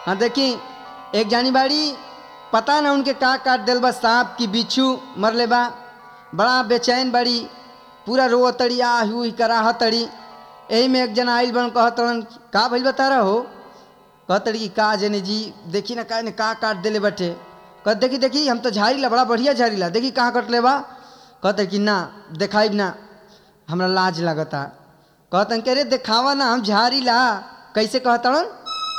हाँ देखी एक जानी बाड़ी पता ना उनके का काट दिल बा सांप की बिच्छू मरले बा बड़ा बेचैन बड़ी पूरा रो तड़ी आ हुई कराह तड़ी यही में एक जना आइल बन कहत रहन का भइल बता रहा हो कहतड़ी कि का जने जी देखी ना का ने का काट देले बटे कहत देखी देखी हम तो झाड़ीला बड़ा बढ़िया झाड़ीला देखी कहाँ कटले बा कहते कि ना देखाइब ना हमरा लाज लगता कहतन के रे देखावा ना हम झाड़ीला कैसे कहतड़न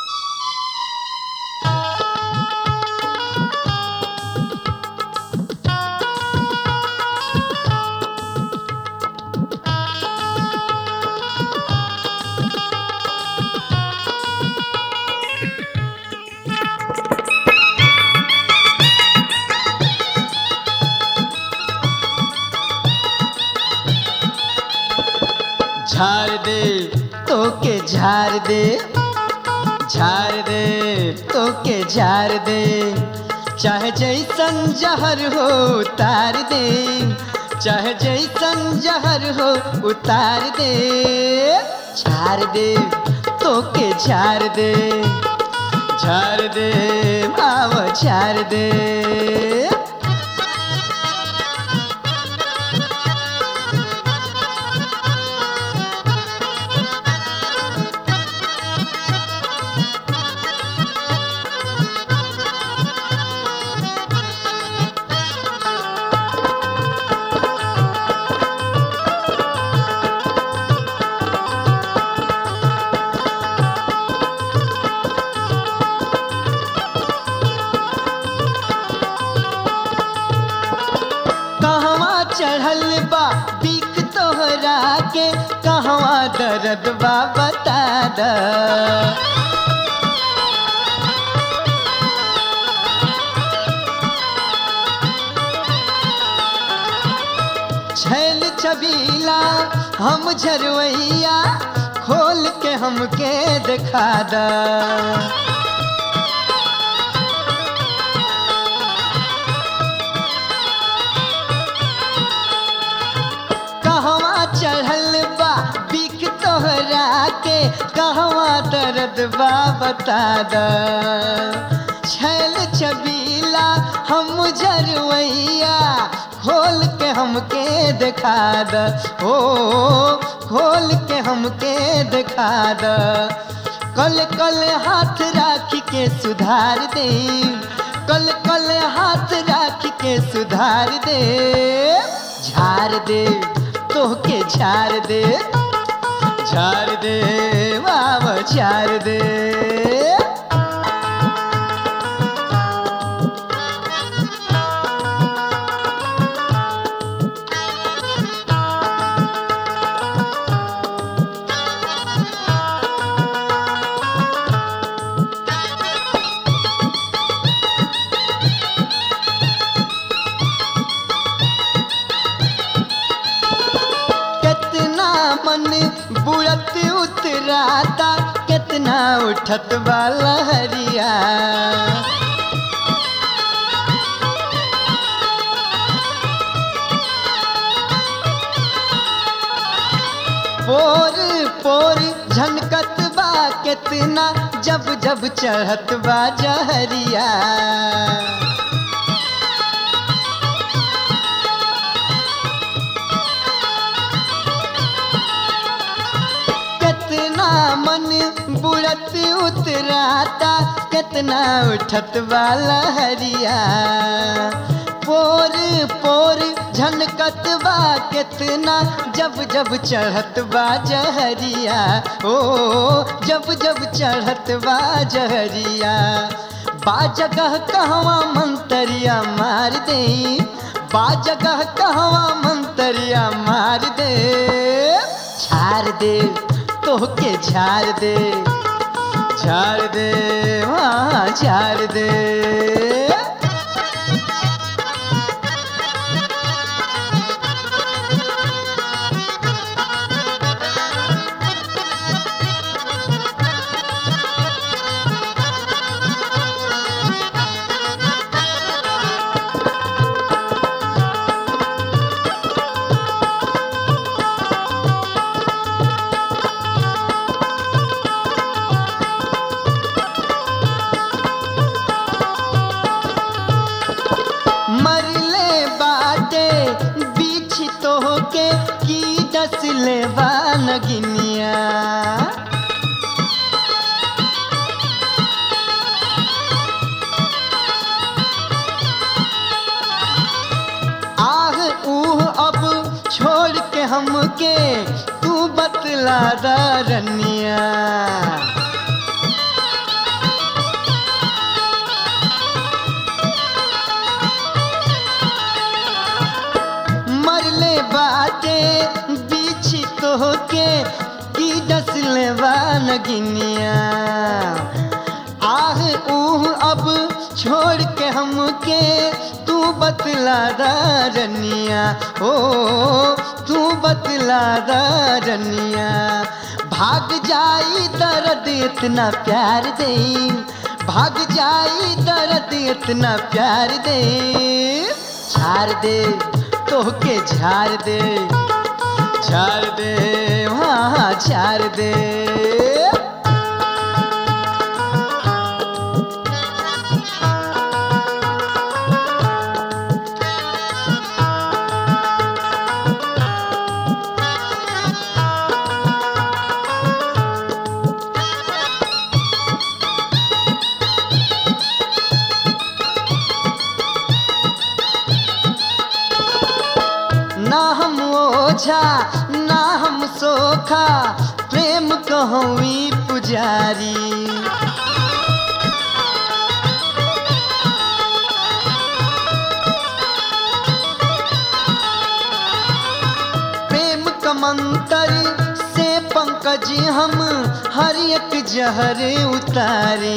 झाड़ दे तो के झाड़ दे झाड़ दे तो के झाड़ दे चाहे जैसन जहर हो उतार दे चाहे जैसन जहर हो उतार दे झाड़ दे तो के झाड़ दे झाड़ दे माव झाड़ दे कहवा चढ़ल बा बीक तोहरा के कहवा दर्द बा बता द छैल छबीला हम झरवैया खोल के हमके दिखा द कहवा चढ़ल बा बिक तोहरा के कहवा दर्द बा बता द छैल छबीला हम जरवैया खोल के हमके दिखा द ओ खोल के हमके दिखा द कल कल हाथ राख के सुधार दे कल कल हाथ राख के सुधार दे झाड़ दे तोहके झाड़ दे झाड़ दे बाबा झाड़ दे कितना मन बुढ़त उतराता कितना उठत वाला हरिया पोर पोर झनकत बा कितना जब जब चढ़त बा जहरिया कितना मन बुढ़त उतराता कितना उठत वाला हरिया पोर पोर झनकत बा कितना जब जब चढ़त बा जहरिया ओ जब जब चढ़त बा जहरिया बा जगह कहवा मंतरिया मार दे बा जगह कहवा मंतरिया मार दे झाड़ दे तोहके झाड़ दे झाड़ दे वहाँ झाड़ दे नगिनिया आह ऊह अब छोड़ के हमके तू बतला रनिया मरले बाटे बीच तो के की डसले नगिनिया आह ऊह अब छोड़ के हमके तू बतला रनिया ओ तू बतला रनिया भाग जाई दर्द इतना प्यार दे भाग जाई दर्द इतना प्यार दे झाड़ दे तोहके झाड़ दे झाड़ दे हाँ झाड़ दे ना हम ओझा ना हम सोखा प्रेम कहवी पुजारी प्रेम कमंतर से पंकज हम हर एक जहर उतारे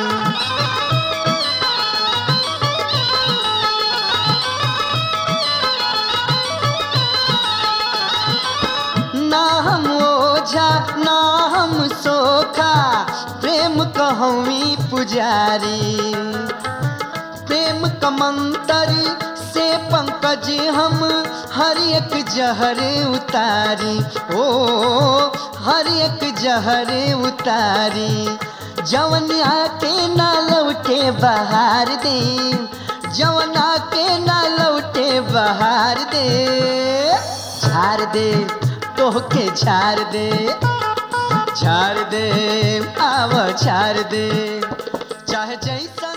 ना हम ओझा ना हम सोखा प्रेम कहवी पुजारी प्रेम कमंतर से पंकज हम हर एक जहर उतारी ओ हर एक जहर उतारी जवन आके ना लौटे बहार दे जवन आके ना लौटे बहार दे झाड़ दे तोहके झाड़ दे झाड़ दे आव झाड़ दे चाहे जैसा